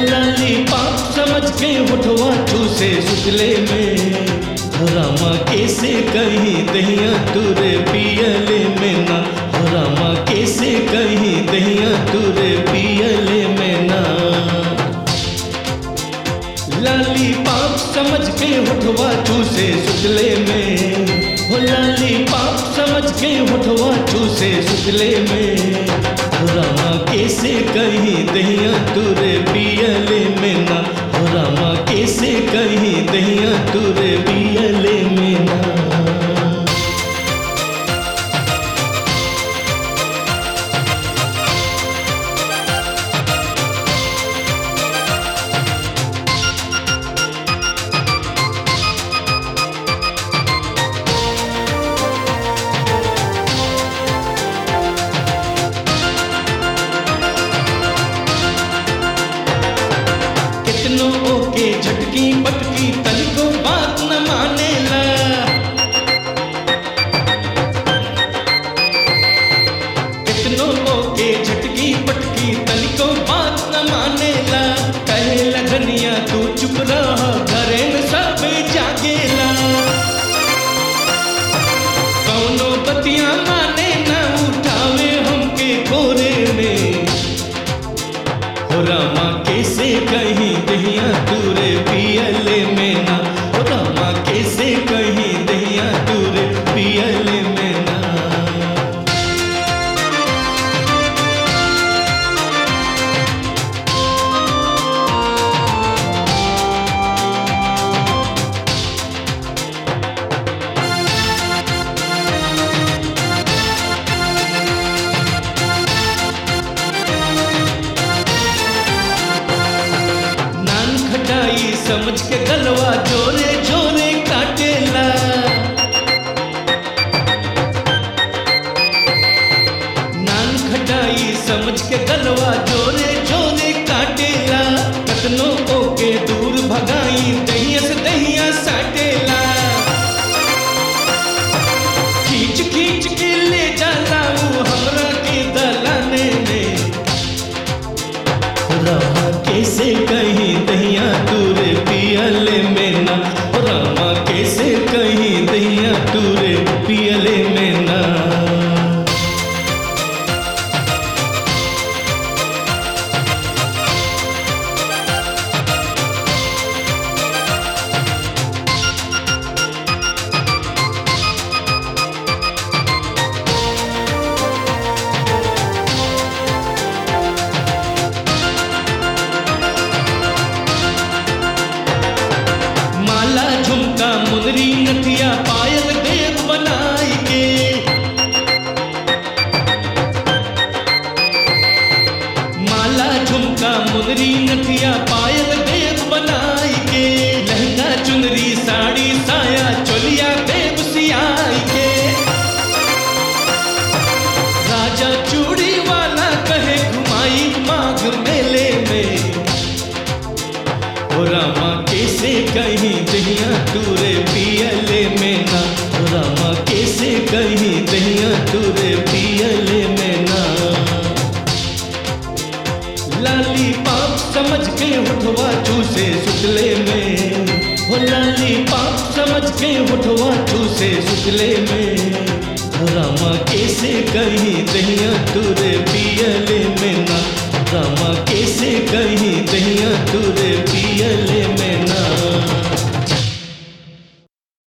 लाली पाप समझ के उठवा चूसे सुतले में हो रामा कैसे कहीं दहिया तुरे पियले में ना हो रामा कैसे कहीं दहिया तुरे पियले में ना लाली पाप समझ के उठवा चूसे सुतले में हो लाली पाप समझ के उठवा चूसे सुतले में हो रामा कैसे कहीं दहिया तुरे पियले में ना हो रामा कैसे कहीं दहिया तुरे पियले में ना कितनो ओके झटकी पटकी तनिको बात न मानेला कितनो ओके झटकी पटकी तनिको बात न मानेला कहे लगनिया तू चुप रह घरे में सब जागेला कौनो बतिया माने न उठावे हमके कोरे में हो रामा कैसे कहीं दहिया दूरे पियले में ना हो रामा कैसे कहीं दहिया दूरे पियले में ना नान खटाई समझ के गलवा जोरे जोरे काटेला नान खटाई समझ के गलवा जोरे जोरे काटेला कतनो ओके दूर भगाई दहिया से दहिया साटेला खींच खींच के ले जाला ऊ हमरा के दलाने में रामा कैसे कहीं दहिया तूरे पियले में ना रामा कैसे कहीं दहिया तूरे पियले में ना माला झुमका मुनरी नथिया पायल देव बनाई के माला झुमका मुनरी नथिया पायल देव बनाई के लहंगा चुनरी साड़ी साया चोलिया देव सियाई के राजा चूड़ी वाला कहे घुमाई माघ मेले में ओ रामा कैसे कहीं दहिया तूरे पियले में ना ओ रामा कैसे कहीं दहिया तूरे पियले में ना लाली पाप समझ के उठवा चूसे सुतले में हो लाली पाप समझ के उठवा चूसे सुतले में हो रामा कैसे कहीं दहिया तूरे पियले